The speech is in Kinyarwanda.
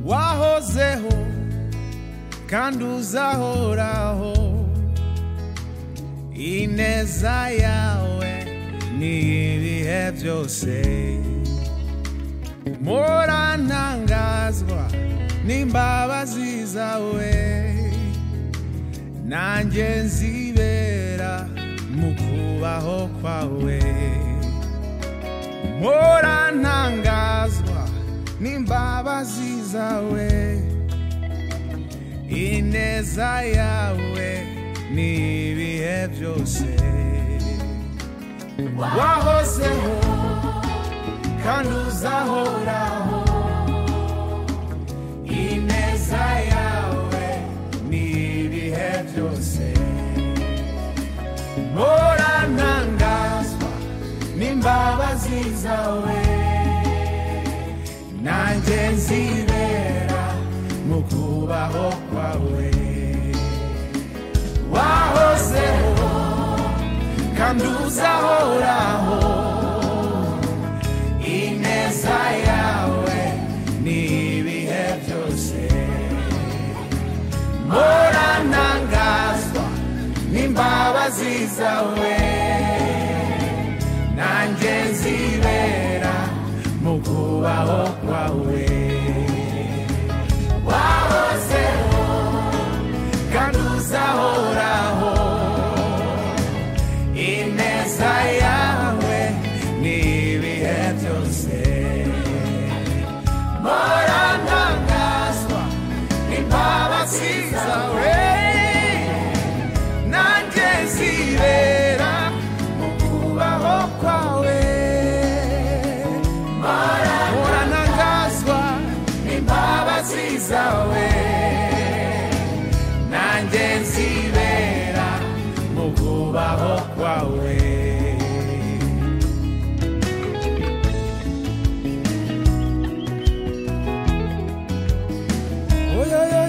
wahozeho kandi uzahoraho ineza yawe ni ibihe byose murantangazwa n'imbabazi zawe nanjye nzibera mu kubaho kwawe murantangazwa n'imbabazi zawe ineza yawe ni ibihe byose wahozeho kandi uzahoraho ineza yawe ni ibihe byose murantangazwa n'imbabazi zawe nanjye nzibera mu kubaho kwawe wahozeho kandi uzahoraho ineza yawe ni ibihe byose muranangazwa n'imbabazi zawe nanjye nzibera mu kubaho kwawe wahozeho kandi uzahoraho ineza yawe ni ibihe byose muranangazwa n'imbabazi zawe nanjye zibera mu kubaho kwawe muranangazwa n'imbabazi zawe nanjye nzibera mu kubaho kwawe Oyoyo.